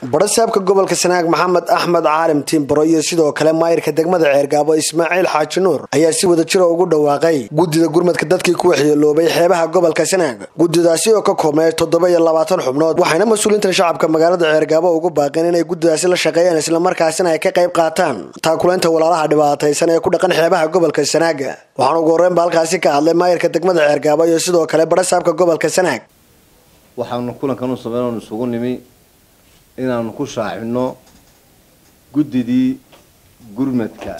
barasaabka gobolka sanaag maxamed axmed caalim tiimbaro iyo sidoo kale maayirka degmada ceergaabo ismaaciil xaaji nuur ayaa si wada jira ugu dhawaaqay guddida gurmadka dadkii ku waxyeeloobay xeebaha gobolka sanaag guddidaasi oo ka koobnay toddoba iyo labaatan xubnood waxayna mas-uuliinta shacabka magaalada ceergaabo ugu baaqeen inay guddidaasi la shaqeeyaan islamarkaasina ay ka qayb qaataan taakulaynta walaalaha dhibaataysan ee ku dhaqan xeebaha gobolka sanaag waxaana ugu horreynba halkaasi ka hadlay maayirka degmada ceergaabo iyo sidoo kale barasaabka gobolka sanaag waxaanu kulankan u sameyn isugu nimi inaanu ku shaacino guddidii gurmadka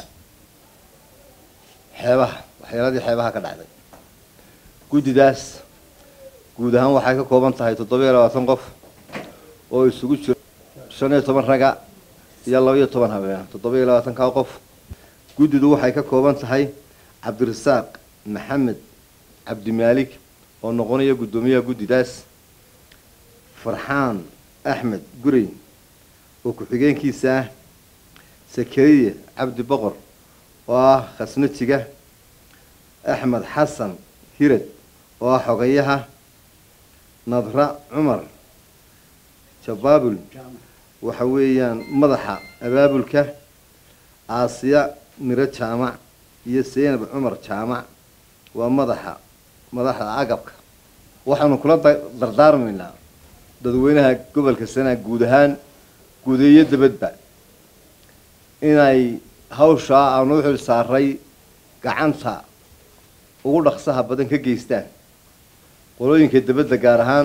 xeebaha waxyeeladii xeebaha ka dhacday guddidaas guud ahaan waxay ka kooban tahay toddoba iyo labaatan qof oo isugu jiro shan iyo toban raga iyo laba iyo toban habeen toddoba iyo labaatankaa qof guddidu waxay ka kooban tahay cabdirasaaq maxamed cabdimaalik oo noqonaya guddoomiyaha guddidaas farxaan axmed gurey oo ku-xigeenkiisa ah sakariya cabdi boqor oo ah khasnajiga axmed xasan hirad oo ah xogayaha nadra cumar jabaabul waxa weeyaan madaxa abaabulka aasiya miro jaamac iyo seynab cumar jaamac waa madaxa madaxda agabka waxaanu kula dardaarmaynaa dadweynaha gobolka sanaag guud ahaan guudeeyo dabadba inay hawshaa aanu u xil saaray gacanta ugu dhaqsaha badan ka geystaan qolooyinka dabadda gaar ahaan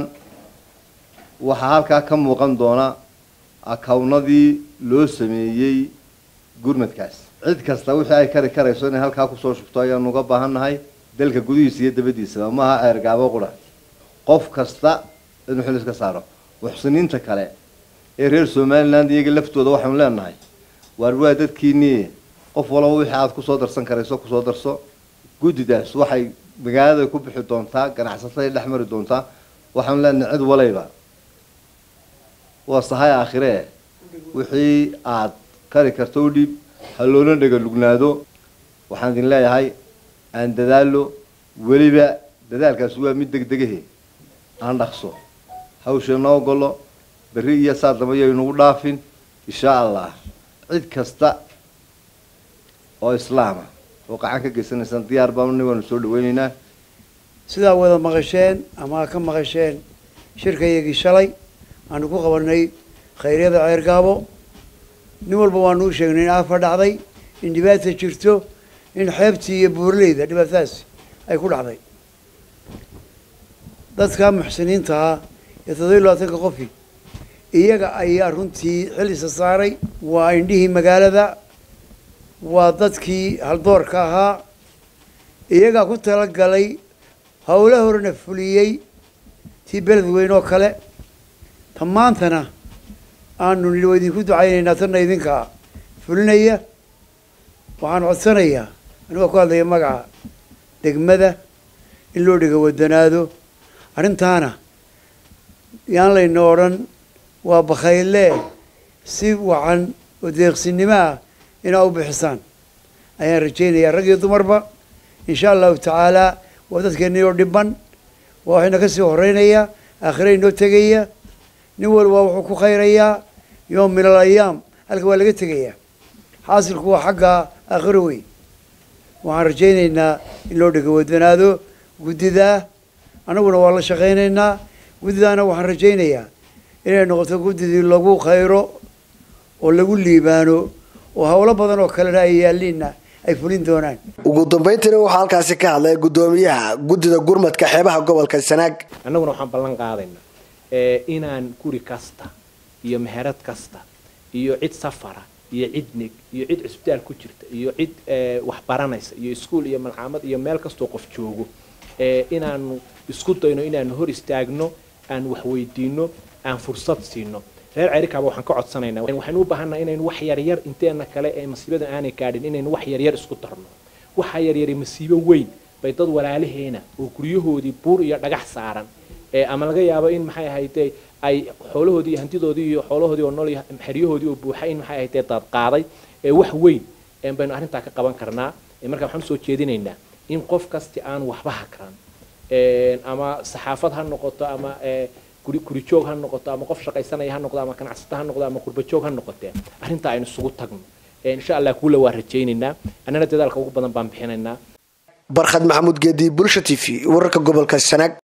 waxaa halkaa ka muuqan doona akawnadii loo sameeyey gurmadkaas cid kasta wixii ay kari karayso inay halkaa kusoo shubto ayaanu uga baahannahay dalka gudihiisa iyo dabadiisaba maaha ceergaabo qura qof kasta inuu xil iska saaro muxsiniinta kale ee reer somaliland iyaga laftooda waxaanu leenahay waar waa dadkiinii qof walaba wixii aada kusoo darsan karayso kusoo darso guddidaas waxay magaalada ku bixi doontaa ganacsatada dhex mari doontaa waxaanu leenahay cid walayba waa sahay aakhiree wixii aada kari karto u dhiib ha loona dhega lugnaado waxaan idin leeyahay aan dadaalo weliba dadaalkaasi waa mid degdegahe aan dhaqso hawsha noo golo berri iyo saa damba yaynugu dhaafin insha allah cid kasta oo islaama oo qacan ka geysanaysaan diyaar baanu nin waanu soo dhaweyneynaa sidaa wada maqasheen ama ka maqasheen shirkayagii shalay aanu ku qabanay khayryada ceergaabo nin walba waanu u sheegnay in aafa dhacday in dhibaata jirto in xeebtii iyo buurleyda dhibaatadaasi ay ku dhacday dadka muxsiniinta ah ee toddoba iyo labaatanka qofi iyaga ayaa runtii xilisa saaray waa indhihii magaalada waa dadkii haldoorka ahaa iyagaa ku talagalay howla horena fuliyey tii beled weyn oo kale ta maantana aanu nidhi waa idinku ducaynaynaa tanna idinkaa fulinaya waxaan codsanayaa anigoo ku hadlaya magaca degmada in loo dhiga wadanaado arrintaana yaan layna odhan waa bakhayle si wacan oo deeqsinimo ah inaa u bixisaan ayaan rajaynayaa rag iyo dumarba insha allahu tacaalaa waa dadkeennii oo dhiban waa waxayna kasii horeynayaa aakhira inoo tegaya nin walba wuxuu ku khayrayaa yoom min al ayaam halka waa laga tegayaa xaasilku waa xagga aakhiro wey waxaan rajaynaynaa in loo dhiga wadanaado guddidaa annaguna waa la shaqaynaynaa guddidaana waxaan rajaynayaa inay noqoto guddidii lagu khayro oo lagu liibaano oo howlo badan oo kalena ay yaalliinna ay fulin doonaan ugu dambayntiina waxaa halkaasi ka hadlay guddoomiyaha guddida gurmadka xeebaha gobolka sanaag annaguna waxaan ballan qaadaynaa inaan guri kasta iyo meherad kasta iyo cid safara iyo cid nig iyo cid cusbitaal ku jirta iyo cid wax baranaysa iyo iskuol iyo malcaamad iyo meel kastoo qof joogo inaanu isku dayno inaanu hor istaagno aan wax weydiino aan fursad siino reer cerikaaba waxaan ka codsanaynaa waxaynu u baahannaha inaynu wax yaryar inteena kale ee masiibadan aanay gaadhin inaynu wax yaryar isku darno waxaa yaryari masiibo weyn bay dad walaalaheena oo guryahoodii buur iyo dhagax saaran ama laga yaabo in maxay ahayde ay xoolahoodii iyo hantidoodii iyo xoolahoodii oo nool iyo xeryahoodii oo buuxa in maxay ahayde daad qaaday wax weyn baynu arrintaa ka qaban karnaa marka waxaan usoo jeedinaynaa in qof kasti aan waxba hakran ama saxaafad ha noqoto ama guri guri joog ha noqoto ama qof shaqaysanaya ha noqdo ama ganacsata ha noqdo ama qurba joog ha noqotee arrintaa aynu isugu tagno insha allah kuula waa rajaynaynaa annana dadaalka ugu badan baan bixinaynaa barkhad maxamuud geedi bulsha t v wararka gobolka sanaag